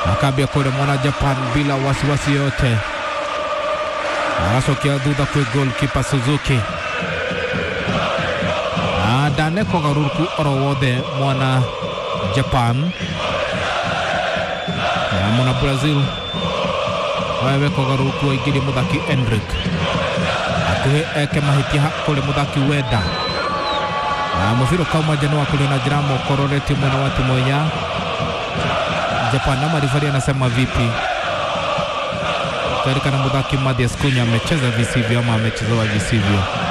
akambia kule mwana Japan bila wasiwasi yote, aracokia thutha kwĩ goalkeeper Suzuki na ndanekwo garũrũku oro wothe mwana Japan na mwana Brazil wawekwo garũrũku waingĩrie mũthaki Endrick akuhĩ eke mahĩtia kũrĩ mũthaki Wenda na mũbira ukauma nja wa kule na njĩra mokororeti mwena wa timu ya Japan na marifari anasema vipi katika na mudhaki Mathias Kunya amecheza visivyo ama amechezewa visivyo